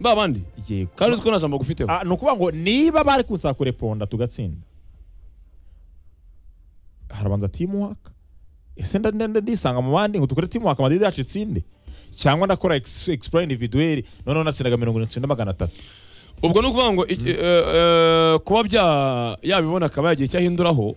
ba bandi yego kandi uzi ko nta jambo gufiteho Ah, ni ukuvuga ngo niba bari kunsaba kureponda tugatsinda harabanza timuwaka ese nda- nda- nda- ndisanga mu bandi ngo dukore timuwaka madidi yacu itsinde cyangwa ndakora ex- explore individuel noneho natsindaga mirongo irindwi icyenda magana atatu ubwo ni ukuvuga ngo iki- eh, eh, kuba bya- yabibona akaba yagira icyo ahinduraho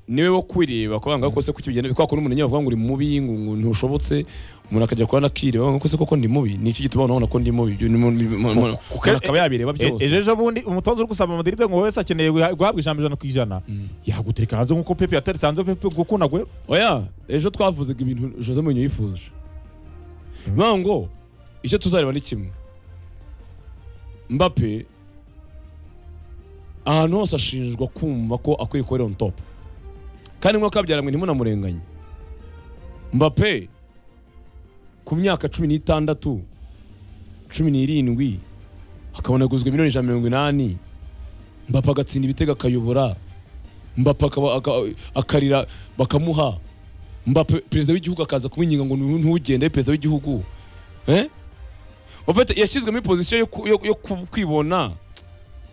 niwe wo kwireba kuvuga ngo kose kuki bigenda kwa kundi umuntu yavuga ngo uri mubi ngo ngo ntushobotse umuntu akajya kuba nakireba ngo kose koko ndi mubi nicyo gituma abantu babona ko ndi mubi Ibyo ni mu- mu- mu- umuntu akaba yabireba E- byose ejo ejo bundi umutoza uri gusaba madidi ngo wese akeneye guha- guhabwa ijambo ijana ku ijana yagutereka hanze nk'uko pepe yateretse hanze pepe gukunda gwe oya ejo twavuzaga ibintu jose mourinho yifuje Mm. niyo ngo icyo tuzareba ni kimwe mbappe ahantu hose ashinjwa kumva ko akwiye kuba ari on top kandi nk'uko kabyaranywe ntimunamurenganye mbappe ku myaka cumi n'itandatu cumi n'irindwi hakabona aguzwe miliyoni ijana na mirongo inani mbappe agatsinda ibitego akayobora mbappe akaba- aka- akarira bakamuha mbappe perezida w'igihugu akaza kumwinginga ngo ntu- ntugende perezida w'igihugu Eh? En fait, yashyizwe muri pozisiyo yo ku- yo- yo ku- kwibona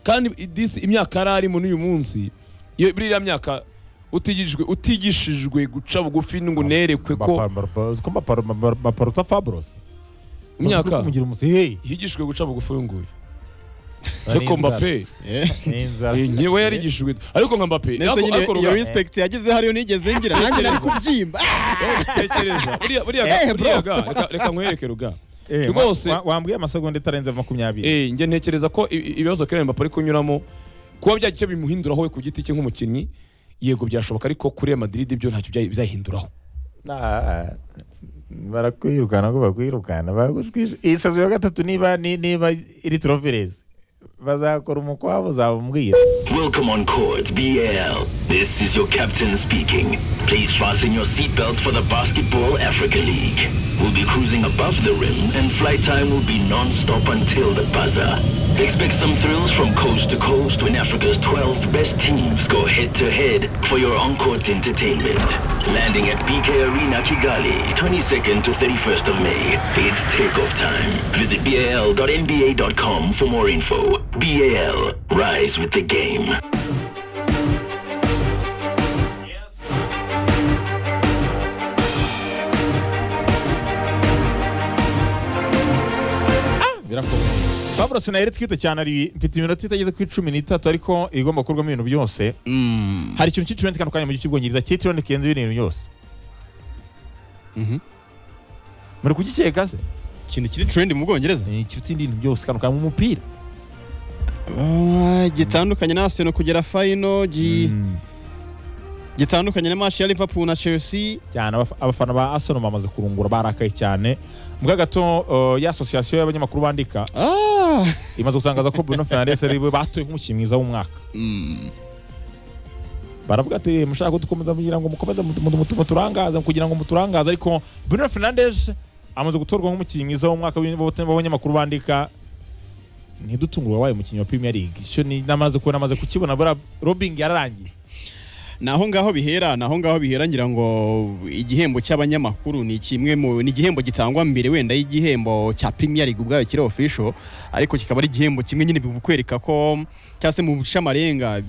kandi this- imyaka yari arimo n'uyu munsi iyo- muri iriya myaka utigishijwe utigishijwe guca bugufi ngo unerekwe ko baparuta fabros imyaka kumugira umusihe yigishijwe guca bugufi uyu nguyu ariko mbappe nyine we yarigishijwe ariko nka mbappe Nese yako- nyine yako iyo ruga- inspect yageze hariyo nigeze ngira nanjye nari kubyimba wowe ubitekereza. Buriya- buriya Eh, ga- bro. buriya ga, reka- reka nkwereke ruga Rwose. rwose wambwiye amasegonda itarenze makumyabiri Eh, njye ntekereza ko i- i- ibibazo Kylian Mbappe ari kunyuramo kuba byagira icyo bimuhinduraho we ku giti cye nk'umukinnyi yego byashoboka ariko kuri Real Madrid byo ntacyo bya- bizahinduraho Na- barakwirukana ko bakwirukana bagushwishe iyi sazo ya gatatu niba ni- niba iri troverezi bazakora umukwabo uzababwira Welcome on Court BL. This is your captain speaking. Please fasten your seatbelts for the Basketball Africa League. We'll be cruising above the rim and flight time will be non-stop until the buzzer. Expect some thrills from coast to coast when Africa's 12 best teams go head-to-head for your on-court entertainment. Landing at BK Arena Kigali, 22nd to 31st of May. It's takeoff time. Visit bal.nba.com for more info. BAL, rise with the game. birakomeye fabros na twite cyane ari mfite iminota itageze ku icumi n'itatu ariko igomba gukorwamo ibintu byose hari ikintu cy'icumi gitandukanye mu gihe cy'ubwongereza cyitiriwe kirenze ibindi bintu byose Mhm. muri kugikeka se ikintu kiri trend mu bwongereza ni ikiruta ibintu byose gitandukanye mu mupira Ah, gitandukanye na Arsenal kugera final gi- Mm. gitandukanye na match ya Liverpool na Chelsea cyane abaf- abafana ba arsenal bamaze kurungura barakaye cyane mbwa gato uh, ya asosiyasiyo y'abanyamakuru bandika ah imaze gutangaza ko bruno fernandes ari we batoye nk'umukinnyi mwiza w'umwaka Mm. baravuga ati "Eh, mushaka kudukomeza kugira ngo mukomeze mut- mut- mut- muturangaze kugira ngo muturangaze ariko bruno fernandes amaze gutorwa nk'umukinnyi mwiza w'umwaka w'in- w'abanyamakuru bandika ntidutungurwe wabaye umukinnyi wa premier league icyo ni namaze kubona amaze kukibona buriya robing yararangiye naho ngaho bihera naho ngaho bihera ngira ngo igihembo cy'abanyamakuru ni kimwe mu ni igihembo gitangwa mbere wenda y'igihembo cya Premier League ubwayo kiri official ariko kikaba ari igihembo kimwe nyine bikwereka ko cyangwa se mu busha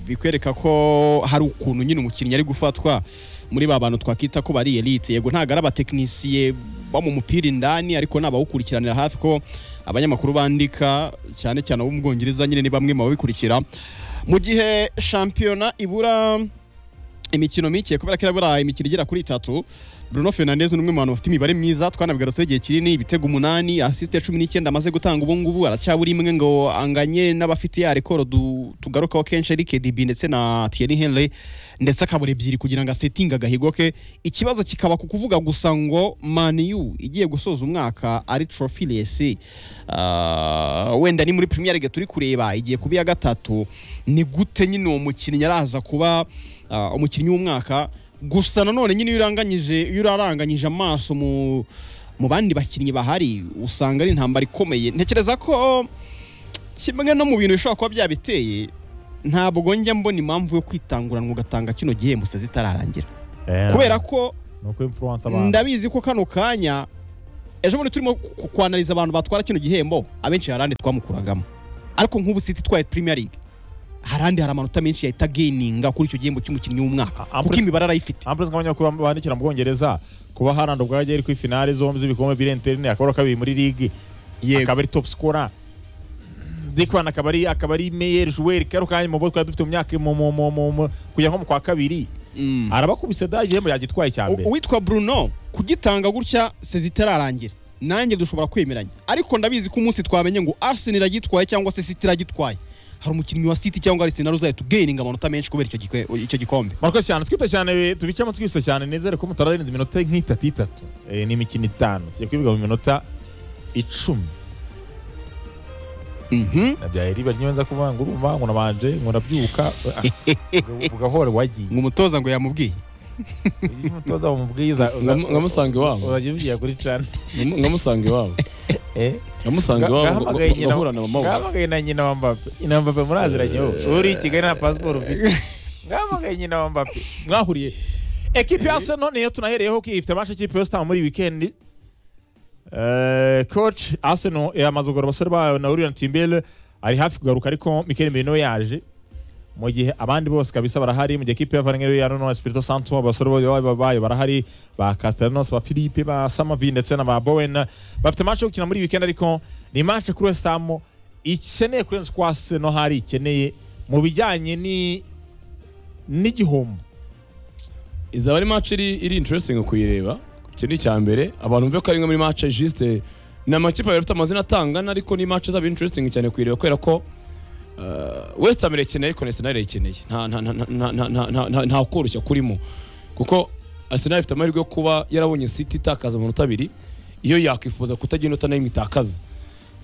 bikwereka ko hari ukuntu nyine umukinnyi ari gufatwa muri ba bantu twakita ko bari elite yego ntabwo ari abatekinisiye bo mu mupira indani ariko ni abawukurikiranira hafi ko abanyamakuru bandika cyane cyane abo mu Bwongereza nyine ni bamwe mu babikurikira mu gihe shampiyona ibura imikino mike kubera ko irabura imikino igera kuri itatu Bruno Fernandes ni umwe mu bantu bafite imibare myiza twanabigarutseho igihe kinini ibitego umunani asisite cumi n'icyenda amaze gutanga ubu ngubu aracyabura imwe ngo anganye n'abafite ya rekoro du- tugarukaho kenshi ari KDB ndetse na Thierry Henry ndetse akabura ebyiri kugira ngo asetinge agahigo ke ikibazo kikaba ku kuvuga gusa ngo Man U igiye gusoza umwaka ari trophy lesi Ah, wenda ni muri Premier League turi kureba igiye kuba iya gatatu ni gute nyine uwo mukinnyi araza kuba ah, umukinnyi w'umwaka gusa nanone nyine iyo uranganyije iyo uraranganyije amaso mu mu bandi bakinnyi bahari usanga ari intambara ikomeye ntekereza ko kimwe no mu bintu bishobora kuba byabiteye ntabwo njya mbona impamvu yo kwitanguranwa ugatanga kino gihembo se zitararangira kubera ko ni uko influence abantu ndabizi ko kano kanya ejo bundi turimo ku- kwanariza abantu batwara kino gihembo abenshi hari ahandi twamukuragamo ariko nk'ubu siti twaye Premier League hari ahandi hari amanota menshi yahita geninga kuri icyo gihembo cy'umukinnyi w'umwaka Ah, kuko Ambrose- imibare arayifite ampuresi nk'abanyamakuru bandikira mu bwongereza kuba haranda ubwo yari kuri finale zombi z'ibikombe biri interine akaba ari uwa kabiri muri ligue akaba ari top scorer dikwana akaba ari akaba ari meyer joueur karo kanya mu bo twari dufite mu myaka mu mu mu mu- mu- kujya nko mu kwa kabiri Mm. arabakubise da igihembo yagitwaye cya U- mbere uwitwa Bruno kugitanga gutya sezi itararangira nanjye dushobora kwemeranya ariko ndabizi ko umunsi twamenye ngo Arsenal iragitwaye cyangwa se City iragitwaye hari umukinnyi wa City cyangwa Arsenal uzahita ugeninga amanota menshi kubera icyo gikwe- icyo gikombe murakoze cyane twita cyane we- tubicamo twise cyane nezere ko mutararenza iminota nk'itatu itatu Eh, ni imikino itanu tujya kwibiga mu minota icumi Mhm. nabyaye riba ryo nza kuvuga ngo urumva ngo nabanje ngo nabyuka ugahora wagiye ngo umutoza ngo yamubwiye Iyo umutoza wamubwiza Ngam- ngamusanga iwabo. uzajya ubigira kuri cana Ngam- ngamusanga iwabo Eh? ngamusanga Ga- iwabo gahamagaye nyina- bagahurana mu maboko gahamagaye na nyina wa mbape nyina wa mbape muraziranye wowe uri i kigali nta pasiporo ufite ngahamagaye nyina wa mbape mwahuriye ekipi ya arsenal niyo tunahereyeho ko ifite amasha ikipe yose muri wikendi Eh, coach arsenal yamaze kugura abasore bayo na uriya timbele ari hafi kugaruka ariko mikel merino yaje mu gihe abandi bose kabisa barahari mu gihe kipe y'avanengeri ya Nuno Espirito Santo abasore bayo bayo barahari ba Castellanos ba Philippe ba Samavi ndetse na ba Bowen bafite match yo gukina muri weekend ariko ni match kuri West Ham ikeneye kurenza kwa Arsenal hari ikeneye mu bijyanye ni n'igihombo izaba ari match iri iri interesting kuyireba icyo ni icya mbere abantu bumve ko ari imwe muri match juste ni amakipe abiri afite amazina atangana ariko ni match izaba interesting cyane kuyireba kubera ko uh, West Ham irakeneye ariko na Arsenal irayikeneye nta nta nta nta nta nta nta- nta nta koroshya kurimo kuko Arsenal ifite amahirwe yo kuba yarabonye City itakaza amanota abiri iyo yakwifuza kutagira inota n'imwe itakaza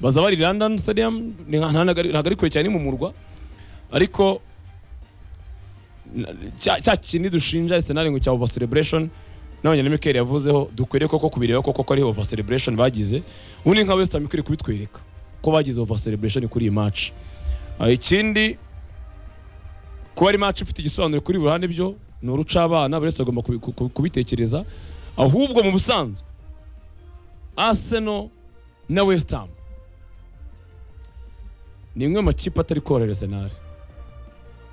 baza bari London Stadium ni nka- nta- ntabwo ari- ntabwo ari kure cyane ni mu murwa ariko na- cya cya kindi dushinja Arsenal ngo cya over celebration nabonye na Mikel yavuzeho dukwiriye koko kubireba koko ko ari over celebration bagize ubundi nka West Ham ikwiriye kubitwereka ko bagize over celebration kuri iyi match Ah, ikindi kuba ari match ifite igisobanuro kuri buri ruhande byo ni uruca abana buri wese agomba kubi- ku- ku- kubitekereza ahubwo mu busanzwe Arsenal na West Ham ni imwe mu makipe atari korohera Arsenal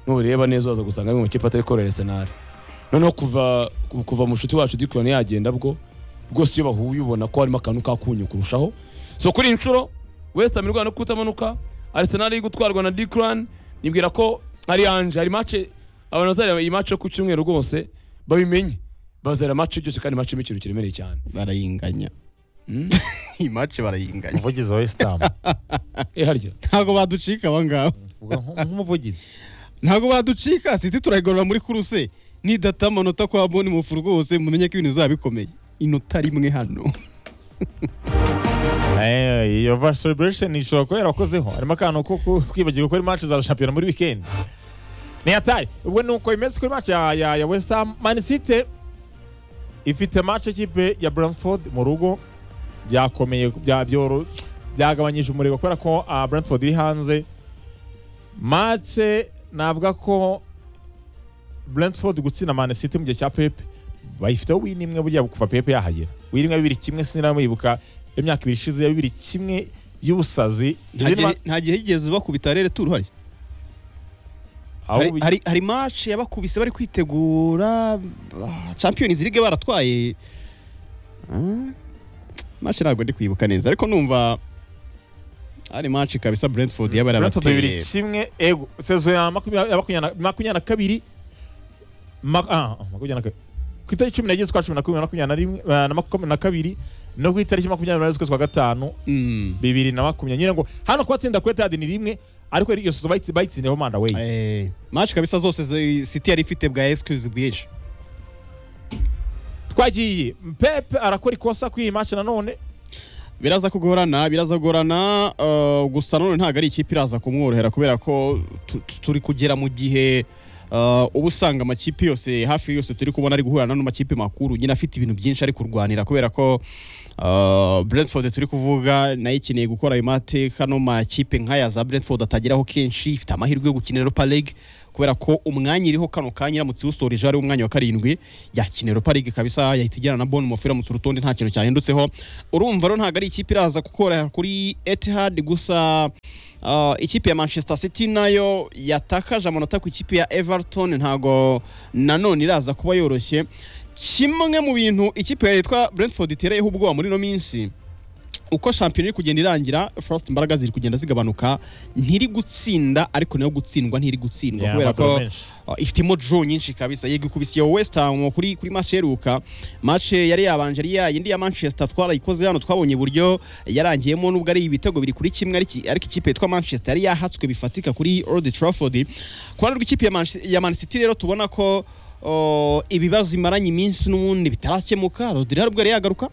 nureba neza waza gusanga mu makipe atari korohera Arsenal noneho kuva ku- kuva mu nshuti wacu Dikran yagenda bwo rwose iyo bahuye ubona ko harimo akantu kakunyu kurushaho so kuri iyi nshuro West Ham irwana no kutamanuka Arsenal iri gutwarwa na Dikran nibwira ko hari anje hari match abantu bazareba iyi match yo ku cyumweru rwose babimenye bazareba match byose kandi match y'imikino kiremereye cyane barayinganya iyi match barayinganya umuvugizi wa West Ham eh harya ntabwo baducika aba ngabo Uvuga nk- nk'umuvugizi ntabwo baducika siti turayigorora muri kuruse nidata amanota kwa bonimufu rwose mumenye ko ibintu bizaba bikomeye inota rimwe hano Eh, iyo va celebration ishobora kuba yarakozeho harimo akantu ko ku- kwibagirwa ko ari match za shampiyona muri weekend ni hatari ubwo ni uko imeze kuri match ya, ya, ya West Ham Man City ifite match ikipe ya Brentford mu rugo byakomeye bya- byoro- byagabanyije umurego kubera ko ah, Brentford iri hanze match navuga ko Brentford gutsinda Man City mu gihe cya Pep bayifiteho win imwe burya kuva Pep yahagera win imwe bibiri kimwe sinamuyibuka imyaka ibiri ishize ya bibiri kimwe y'ubusazi Nta gihe- nta gihe higeze bakubita rero turu harya Aho Hari- ubi- hari hari match yabakubise bari kwitegura ah, Champions League baratwaye Ah, match ntabwo ndi kwibuka neza ariko numva ari match kabisa Brentford yaba Brentford yarabateye bibiri kimwe ego sezo ya makumyabiri ya makumyabiri na- makumyabiri na kabiri ma- ah, makumyabiri na kabiri ku itariki cumi n'ebyiri z'ukwa cumi na kumwe na makumyabiri na rimwe ah, na makumyabiri na kabiri no ku itariki makumyabiri n'umunani z'ukwezi kwa gatanu Mm. bibiri na makumyabiri nyine ngo hano kubatsinda kuri etadi ni rimwe ariko iyo sezo bayitsi- bayitsindiyeho manda weyi Eh, match kabisa zose zi- City yari ifite bwa excuse bwinshi twagiye pepe arakora ikosa kuri iyi match nanone biraza kugorana biraza kugorana eh, gusa none ntabwo ari ikipe iraza kumworohera kubera ko tu- tu- turi kugera mu gihe eh, uba usanga amakipe yose hafi yose turi kubona ari guhura n'ano makipe makuru nyine afite ibintu byinshi ari kurwanira kubera ko eh, Brentford turi kuvuga nayo ikeneye gukora ayo mateka no makipe nk'aya za Brentford atageraho kenshi ifite amahirwe yo gukinira Europa League kubera ko umwanya iriho kano kanya iramutse iwusoreje ari umwanya wa karindwi yakina Europa League kabisa yahita igera na Bournemouth iramutse urutonde nta kintu cyahindutseho urumva rero ntabwo ari ikipe iraza gukora kuri Etihad gusa Uh, ikipe ya Manchester City nayo yatakaje amanota ku ikipe ya Everton ntago nanone iraza kuba yoroshye kimwe mu bintu ikipe yitwa Brentford itereyeho ubwoba muri ino minsi uko shampiyona iri kugenda irangira first imbaraga ziri kugenda zigabanuka ntiri gutsinda ariko nayo gutsindwa ntiri gutsindwa Yeah, kubera amadoro ko menshi. uh, ifitemo draw nyinshi kabisa yego ikubisiye West Ham kuri kuri match iheruka match yari yabanje ari ya yindi ya Manchester twarayikoze hano twabonye buryo yarangiyemo nubwo ari ibitego biri kuri kimwe ariko ariko ikipe yitwa Manchester yari yahatswe bifatika kuri Old Trafford ku ruhande rw'ikipe ya, Manche- ya Man City rero tubona ko uh, ibibazo imaranye iminsi n'ubundi bitarakemuka Rodri hari ubwo yari yagaruka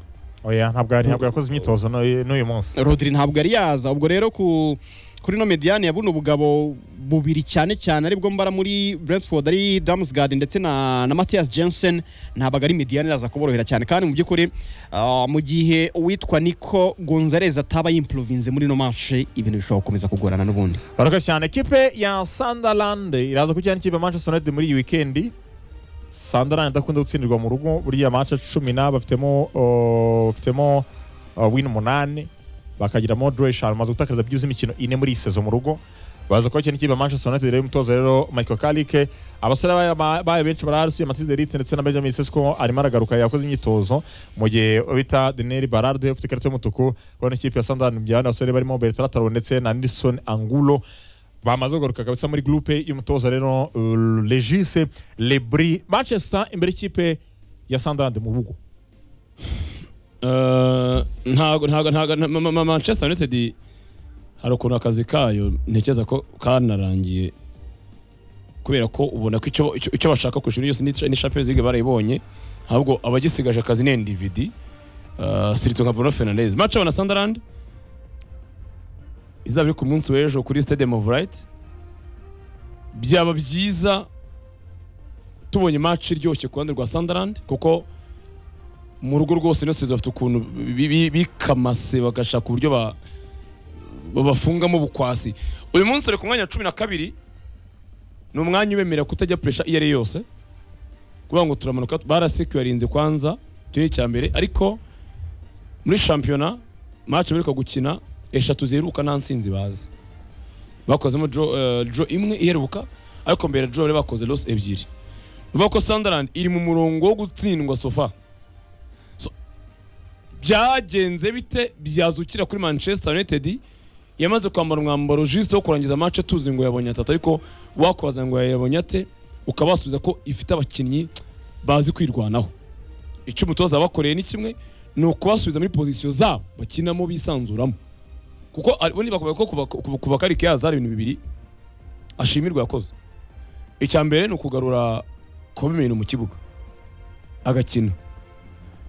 oya ntabwo yari- ntabwo yakoze imyitozo n'uyu n'uyu munsi Rodri ntabwo ari yaza ubwo rero ku kuri no mediane ya buno bugabo bubiri cyane cyane aribwo mbara muri Brentford ari Damsgaard ndetse na, na Matthias Jensen ntabwo ari mediane iraza kuborohera cyane kandi mu by'ukuri ah, mu gihe uwitwa Nico Gonzalez ataba yimprovinze muri no match ibintu bishobora gukomeza kugorana n'ubundi barakoze cyane ekipe ya Sunderland iraza ku cyane ikipe ya Manchester United muri iyi weekend Sunderland idakunda gutsindirwa mu rugo buriya match cumi na bafitemo oh, bafitemo oh, win umunani bakagiramo draw eshanu bamaze gutakariza byibuze imikino ine muri iyi sezo mu rugo baza kuba cyane ikipe ya Manchester United rero umutoza rero Michael Carrick abasore bayo- ba- bayo benshi barahasi Mathias de Ligt ndetse na Benjamin Sesko arimo aragaruka yakoze imyitozo mu gihe bita Daniel Barard ufite ikarita y'umutuku kubona ikipe ya Sunderland byane abasore barimo Bertrand Traoré ndetse na Nelson Angulo bamaze kugaruka kabisa muri groupe y'umutoza rero uh, Regis Lebri Manchester imbere y'ikipe ya Sunderland mu bugo Eh, ntago ntago ntago nta- ma- ma- ma- Manchester United hari ukuntu akazi kayo ntekereza ko kanarangiye kubera ko ubona ko icyo- icyo icyo bashaka ku ishuri yose ni cha- ni Champions League barayibonye ahubwo abagisigaje akazi ni NDVD eh, sirito nka Bruno Fernandes match na Sunderland izaba iri ku munsi w'ejo kuri Stadium of Light byaba byiza tubonye match iryoshye ku ruhande rwa Sunderland kuko mu rugo rwose ino sezo bafite ukuntu bi- bi- bikamase bagashaka uburyo ba- babafungamo ubukwasi uyu munsi ari ku mwanya wa cumi na kabiri ni umwanya ubemerera kutajya puresha iyo ari yo yose kuvuga ngo turamanuka barasekwarinze kwanza icyo ni icya mbere ariko muri shampiyona match baheruka gukina eshatu ziheruka nta nsinzi bazi bakozemo draw, eh, draw imwe iheruka ariko mbere draw bari bakoze loss ebyiri bivuga ko Sunderland iri mu murongo wo gutsindwa sofa byagenze bite byazukira kuri Manchester United yamaze kwambara umwambaro juste wo kurangiza match tuzi ngo yabonye atatu ariko wakubaza ngo yabonye ate ukabasubiza ko ifite abakinnyi bazi kwirwanaho icyo umutoza bakoreye ni kimwe ni ukubasubiza muri pozisiyo zabo bakinamo bisanzuramo kuko ari- ubundi bakavuga ko kuva- kuva- kuva karike yaza hari ibintu bibiri ashimirwa yakoze icya mbere ni ukugarura komimeni mu kibuga agakina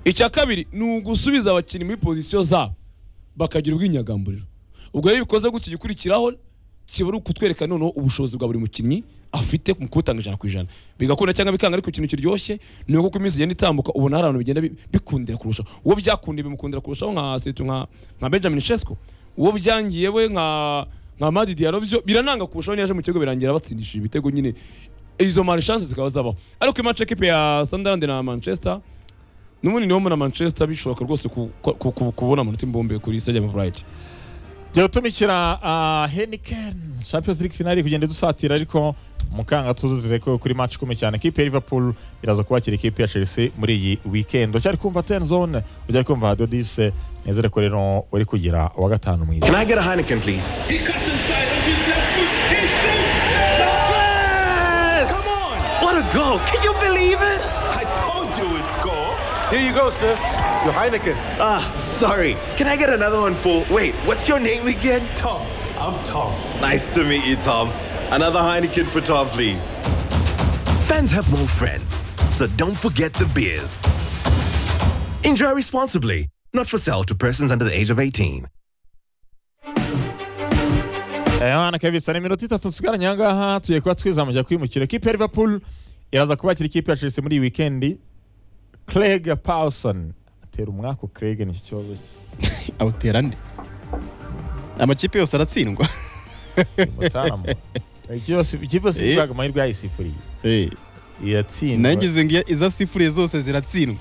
icya kabiri ni ugusubiza abakinnyi muri pozisiyo zabo bakagira ubwinyagamburiro ubwo rero iyo bikoze gutya igikurikiraho kiba ari ukutwereka noneho ubushobozi bwa buri mukinnyi afite mu kubutanga ijana ku ijana bigakunda cyangwa bikanga ariko ikintu kiryoshye ni uko uko iminsi igenda itambuka ubona hari abantu bigenda bi- bikundira kurusha uwo byakundiye bimukundira kurushaho nka Setu- nka nka benjamin shesco uwo byangiye we nka nka madi diaro byo birananga kurushaho niyo aje mu kigo birangira batsindishije ibitego nyine izo marishanse zikaba zabaho ariko imace ekipe ya sunderland na manchester n'ubundi niho mbona manchester bishoboka rwose ku- ku- ku- kubona amanota imbombe kuri stadium of light tugiye gutumikira uh, Heineken Champions League finale kugenda dusatira ariko mukanga tuzuzire ko kuri match ikomeye cyane ikipe ya Liverpool iraza kubakira ikipe ya Chelsea muri iyi weekend ucyari kumva 10 zone ucyari kumva Radio 10 nezere ko rero uri kugira wa gatanu mwiza Can I get a Heineken, please? He cuts inside on his left foot. He shoots. Yes! Come on! What a goal! Can you believe it? I told you it's goal. Here you go, sir. Your Heineken. Ah, sorry. Can I get another one for? Wait, what's your name again? Tom, I'm Tom. Nice to meet you, Tom. Another Heineken for Tom, please. Fans have more friends, so don't forget the beers. Enjoy responsibly. Not for sale to persons under the age of 18. Yohana kabisa ni minota itatu tusigaranye aha ngaha tugiye kuba twizamujya kwimukira ikipe ya Liverpool iraza kubakira ikipe ya Chelsea muri iyi weekend Craig Pawson atera umwaka Craig ni iki kibazo cye awutera nde amakipe yose aratsindwa Mutarambo ikipe yose ikipe yose Eh. ivugaga amahirwe yayisifuriye Eh, iratsindwa nagize ngo iza sifuriye zose ziratsindwa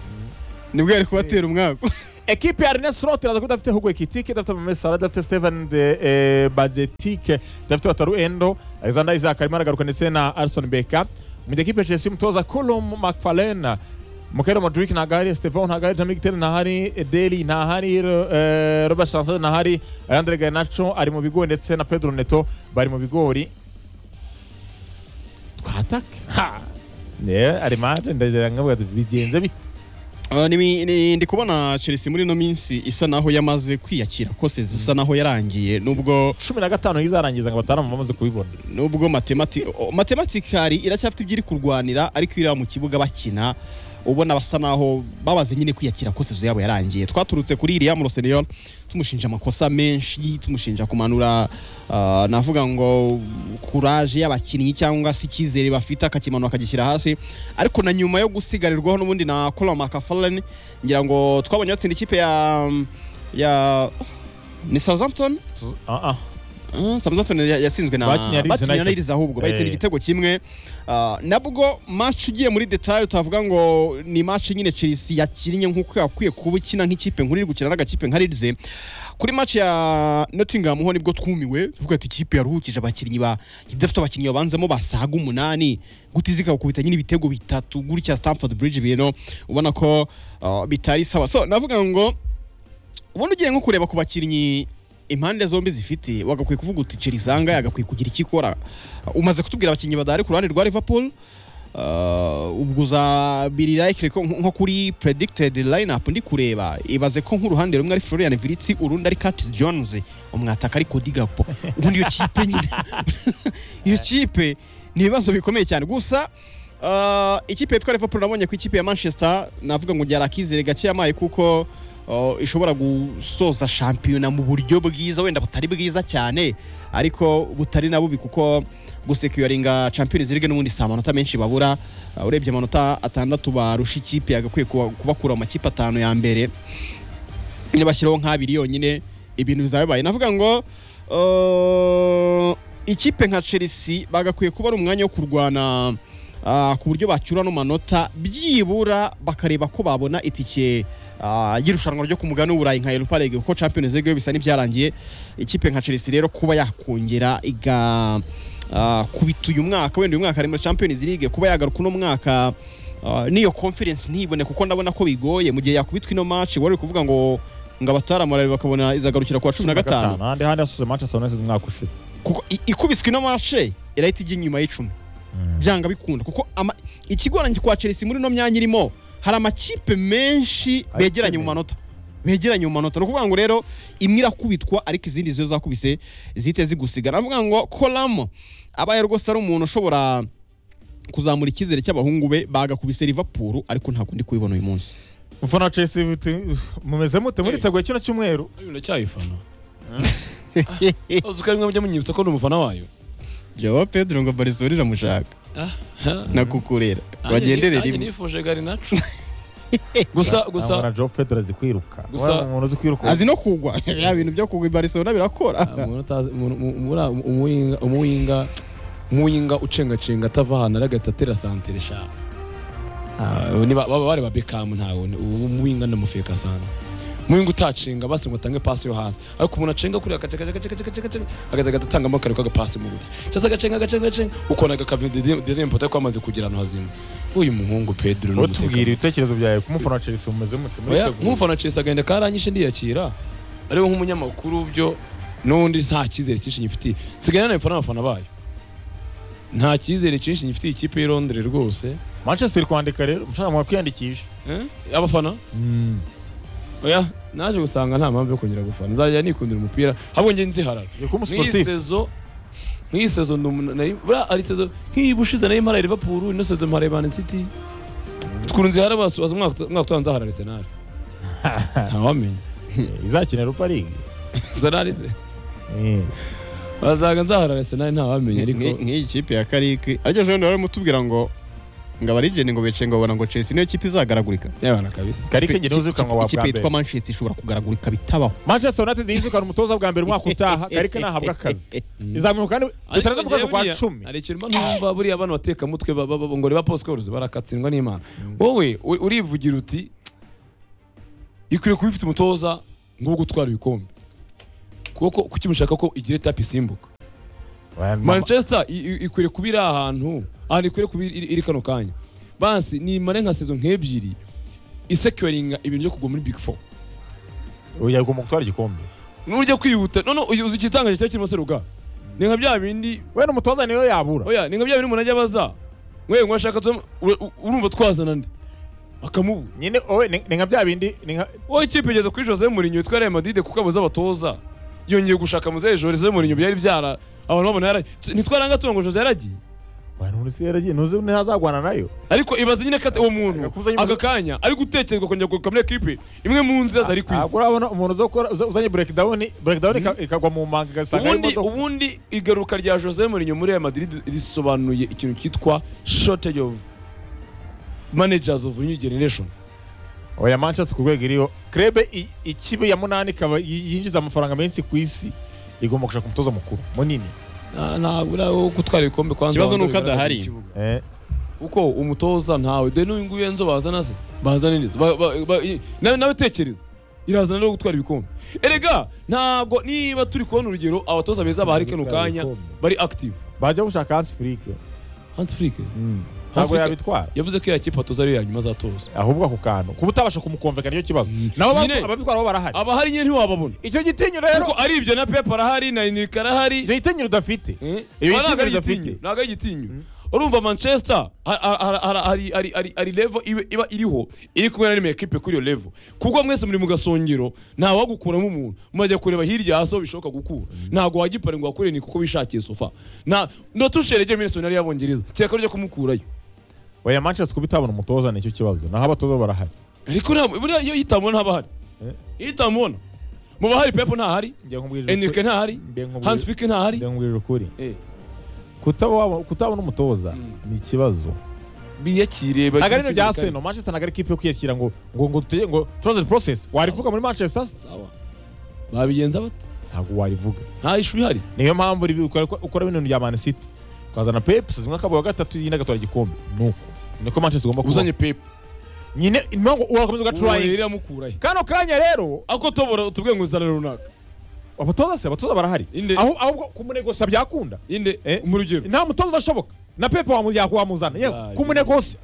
nibwo yari kubatera umwaku ekipe ya Rene Slot iraza kuba idafite Hugo Ekitike idafite Mame Salah idafite Steven de eh, Bajetike idafite Wataru Endo Alexander Isaac arimo aragaruka ndetse na Alison Beka mu gihe ekipe ya Chelsea umutoza Colum McFarlane Mukero Modric ntagahari Stefan ntagahari Jamie Gittel ntahari Deli ntahari eh, Robert Sanchez ntahari Andre Garnacho ari mu bigori ndetse na Pedro Neto bari mu bigori twatake ha ne ari manje ndazira nkavuga ati bigenze bite Ah, ni- ni- ndi kubona chelsea muri ino minsi isa naho yamaze kwiyakira kose zisa naho yarangiye nubwo cumi na gatanu izarangiza ngo batanu bamaze kubibona nubwo matemati o- matematikari iracyafite ibyo iri kurwanira ariko iri mu kibuga bakina ubona basa naho babaze nyine kwiyakira ko sezo yabo yarangiye twaturutse kuri iriya muroseniyol tumushinja amakosa menshi tumushinja kumanura ah, navuga ngo kuraje y'abakinnyi cyangwa se icyizere bafite akakimanura akagishyira hasi ariko na nyuma yo gusigarirwaho n'ubundi na colin mcfarlane ngira ngo twabonye batsinda ikipe ya ya ni southampton ah ah Mm, Southampton ya- yatsinzwe na Bakinnye Leeds bakinnye na United. Leeds ahubwo bayitsinda Eh. igitego kimwe Ah, nabwo match ugiye muri detail utavuga ngo ni match nyine Chelsea yakinnye nk'uko yakwiye kuba ikina nk'ikipe nkuru iri gukina n'agakipe nka Leeds kuri match ya Nottingham ho nibwo twumiwe tuvuga ati ikipe yaruhukije abakinnyi ba idafite abakinnyi babanzamo basaga umunani guti zikakubita nyine ibitego bitatu gutya Stamford Bridge bino ubona ko ah, bitari sawa so navuga ngo ubundi ugiye nko kureba ku bakinnyi impande zombi zifite wagakwiye kuvuga uti Chelsea aha ngaha yagakwiye kugira icyo ikora umaze kutubwira abakinnyi badahari ku ruhande rwa Liverpool Uh, ubwo uzabirira ikire ko nko kuri predicted lineup ndi kureba ibaze ko nk'uruhande rumwe ari Florian Wirtz urundi ari Curtis Jones umwataka ari Cody Gakpo ubundi iyo kipe nyine iyo kipe ni ibibazo bikomeye cyane gusa uh, ikipe yitwa Liverpool nabonye ku ikipe ya Manchester navuga ngo byari akizere gake yamaye kuko uh, ishobora gusoza shampiyona mu buryo bwiza wenda butari bwiza cyane ariko butari na bubi kuko gusecuringa Champions League n'ubundi si amanota menshi babura Uh, urebye amanota atandatu barusha ikipe yagakwiye kuba- kubakura mu makipe atanu ya mbere nibashyiraho nk'abiri yonyine ibintu bizaba bibaye navuga ngo uh, ikipe nka chelsea bagakwiye kuba ari umwanya wo kurwana ah, ku buryo bacyura no manota byibura bakareba ko babona itike ah, y'irushanwa ryo ku mugabane w'uburayi nka europa league kuko champions league yo bisa n'ibyarangiye ikipe nka chelsea rero kuba yakongera iga ah, kubita uyu mwaka wenda uyu mwaka ari muri champions league kuba yagaruka uno mwaka Uh, n'iyo conference ntibone kuko ndabona ko bigoye mu gihe yakubitwa ino match wari uri kuvuga ngo ngo abataramara bakabona izagarukira ku wa cumi na gatanu ahandi handi hasuze Manchester United umwaka ushize kuko i- ikubiswe ino mashe irahita ijya inyuma y'icumi byanga bikunda kuko ama- ikigoranye kwa chelsea muri ino myanya irimo hari amakipe menshi Ayikeneye. begeranye mu manota begeranye mu manota ni ukuvuga ngo rero imwe irakubitwa ariko izindi zo zakubise zihite zigusiga navuga ngo kolamo abaye rwose ari umuntu ushobora kuzamura icyizere cy'abahungu be bagakubise Liverpool ariko ntabwo ndi kubibona uyu munsi mufana wa Chelsea biti- mumeze mute muri Eh. teguye kino cyumweru Uyu Ndacyayifana uzi ko rimwe mujya munyibutsa ko ndi umufana wayo Joao Pedro ngo Barcelona iramushaka nakukurera bagenderere bagendere rimwe rimwe nifuje garinacu gusa gusa Ntabwo na Joe Pedro azi kwiruka Gusa- Wana umuntu uzi kwiruka azi no kugwa ya bintu byo kugwa i Barcelona birakora umuntu utazi- umuntu- umu- muri- umuwinga umuwinga umuwinga ucengacenga atava ahantu ari agahita atera santere sha Ah, niba baba bareba bekamu ntawe ubu umuwinga ndamufeka sana umuwinga utacenga basi ngo atange pasi yo hasi ariko umuntu acenga kuriya agacenga agacenga agacenga agacenga agacenga agahita atangamo kare k'agapasi mu gutya cyangwa se agacenga agacenga agacenga ukona agakavina dezembe mpota ko amaze kugira ahantu hazima uyu muhungu pedro ni utubwira ibitekerezo byawe ku mufana wa Chelsea mumeze mute muri Oya, teguye nk'umufana Chelsea agenda karanyishe ndiyakira ariwe nk'umunyamakuru byo n'undi nta cyizere cyinshi nyifitiye sigaye nanaye mfana abafana bayo nta cyizere cyinshi nyifitiye ikipe y'i Londres rwose Manchester iri kwandika rero mushaka mu kwiyandikisha Eh, abafana oya naje gusanga nta mpamvu yo kongera gufana nzajya nikundira umupira ahubwo njye nziharara ni kumu nk'iyi sportif sezo nk'iyi sezo ndi umu- nari- buriya ari sezo nk'iyi bushize nari mparaye Liverpool ino sezo mparaye Man City tukunze nzihara basubaza umwaka uta- umwaka utaha nzaharara Arsenal ntawamenya izakina Europa League Arsenal ze Eh. bazaga nzaharara senari nta wamenya ariko nk'iyi kipe ya kariki ariko ejo bundi bari kumutubwira ngo ngo abarigeni ngo bicaye ngo babona ngo Chelsea niyo kipe izagaragurika yabana kabisa karike Ikipe- ngene uzirukanwa wa bwa ikipe mbere yitwa Manchester ishobora kugaragurika bitabaho manchester united yizukana umutoza bwa mbere umwaka utaha karike nahabwa akazi izamuka kandi bitaraza mu kwezi kwa cumi hari ikintu mba numva buriya abana batekamutwe ba- ba- ba- ngo reba posikoruzi barakatsindwa n'imana wowe u- urivugira uti ikwiye kuba ifite umutoza ngo wo gutwara ibikombe kuko kuki mushaka ko igira tapi isimbuka Well, mama- manchester i- i- ikwiriye kuba iri ahantu ahantu ikwiriye kuba iri iri kano kanya bansi nimare nka sezo nk'ebyiri isecuringa ibintu byo kugwa muri big four oya ugomba gutwara igikombe nujya kwihuta none uzi igitangaje cyari kirimo seruga ni nka bya bindi we n'umutoza niyo yabura oya ni nka bya bindi umuntu ajya abaza mwe mwashaka tu- ura- u- urumva twazana nde akamubura nyine owe ni ni nka bya bindi ni nka wowe ikipe igeze kuri jose murinyo yitwa real madrid kuko abuze abatoza yongeye gushaka muzehe jose murinyo byari byara abantu babona yaragiye ntitwaranga tuba ngo jose yaragiye bantu ntuzi yaragiye ntuzi ntazagwana nayo ariko ibaze nyine ko uwo muntu Yakuze nyine- aka kanya ari gutekerezwa kongera kugaruka muri ekipe imwe mu nzira zari ku isi ntabwo urabona umuntu uzakora uza- uzanye breakdown breakdown ika- ikagwa mu manga igasanga ari ubundi imodoka ubundi igaruka rya jose murinyo muri real madrid risobanuye ikintu cyitwa shortage of managers of new generation oya manchester ku rwego iriho krebe i- ikipe ya munani ikaba yi- yinjiza amafaranga menshi ku isi igomba gushaka umutoza mukuru munini Nta- ntabwo uri aho gutwara ibikombe kwanza Ikibazo abanza ni uko bigaragaze adahari. mu kibuga. Eh, kuko umutoza ntawe dore n'uyu nguyu enzo bazana se bazana neza Ba- ba- ba- i- nawe nawe tekereza irazana no gutwara ibikombe erega ntabwo niba turi kubona urugero abatoza beza bahari kano kanya bari active bajya gushaka hansi furike Hans Flick ntabwo Flick- yabitwara yavuze ko iriya kipe atoza ariyo yanyuma azatoza ahubwo ako kantu kuba utabasha kumukomvekana nicyo kibazo nabo Nyine- batu- ababitwara bo barahari abahari nyine ntiwababona icyo gitinyo rero kuko ari ibyo na pepe arahari na inika arahari icyo gitinyo udafite Eh? Iyo Aba ntabwo ari gitinyo igitinyo udafite. ntabwo ari igitinyo urumva manchester ha- ha- ha- ha- hari- hari- hari- hari levo ibe- iba iriho iri kumwe na rimwe ekipe kuri iyo levo kuko mwese muri mu gasongero nta wagukuramo umuntu murajya kureba hirya hasi aho bishoboka gukura ntabwo wagipara ngo wakure ni kuko wishakiye sofa nta ndotusherege minesi yari y'abongereza kereka ryo kumukurayo oya manchester kuba itabona umutoza nicyo kibazo naho abatoza bo barahari ariko ntabwo buriya iyo itamubona haba hari iyo itamubona mu bahari pepo ntahari njye nkubwije enrique ntahari Mbe nkubwije- hans flick ntahari nkubwira ukuri Eh, kutaba waba- kutabona umutoza ni ikibazo biyakire ntabwo ari bagire ibintu bya icyizere seno manchester ntabwo ari ikipe yo kwiyakira ngo ngo ngo tuye ngo turoze process warivuga muri manchester se? Sawa. babigenza bate ntabwo warivuga nta ishu ihari niyo mpamvu uri- ukora ukora bino bya man city ukazana pep sezimwe akabaye gatatu yindi agatwara igikombe nuko niko manchester igomba kuba uzanye pepe nyine impamvu urakomeza ugaturayi iramukurahe kano kanya rero ako tobora tubwiye ngo uzana runaka abatoza se abatoza barahari Inde. aho ahubwo kumunegosa byakunda inde Eh? mu rugero nta mutoza udashoboka na pepe wamu- wamuzana yewe Ah, kumunegosa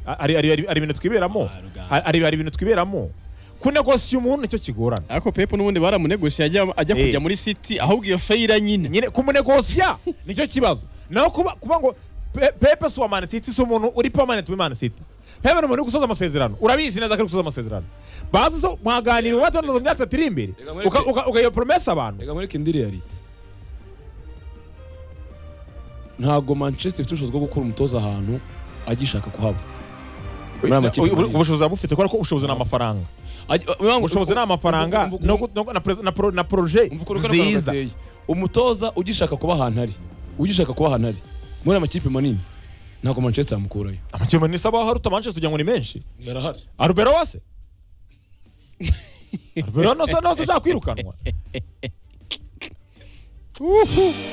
hari hari- hari- hari ibintu twiberamo Hari- hari hari ibintu twiberamo kunegosiya umuntu nicyo kigorana ariko Pep n'ubundi baramunegosiye ajya ajya Eh. kujya muri City ahubwo iyo feyira nyine nyine kumunegosiya nicyo kibazo naho kuba kuba ngo Pe- pepe si uwa mani siti si umuntu uri permanent muri mani siti pepe ni umuntu uri gusoza amasezerano urabizi neza ko ari gusoza amasezerano bazi so mwaganira uba watanduza mu myaka itatu iri imbere Reka mureke. uka- uka- ugayo poromesi abantu reka mureke indi realite ntabwo manchester ifite ubushobozi bwo gukura umutoza ahantu agishaka kuhaba muri aya makipe Ubu- manini. ubushozi bufite kubera ko ubushobozi ni amafaranga Aj- ubu- ubushobozi ni amafaranga ubu- ubu- no gu- no gu- na pre- na pro- na poroje ubu- ubu- ubu- ubu- nziza gateye. umutoza ugishaka kuba ahantu ari ugishaka kuba ahantu ari muri aya makipe manini ntabwo manchester yamukurayo amakipe ni sabaho haruta manchester ugira ngo ni menshi yarahari arubero wase arubero nose nose ashaka kwirukanwa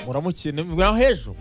muramukiye ni mwa hejuru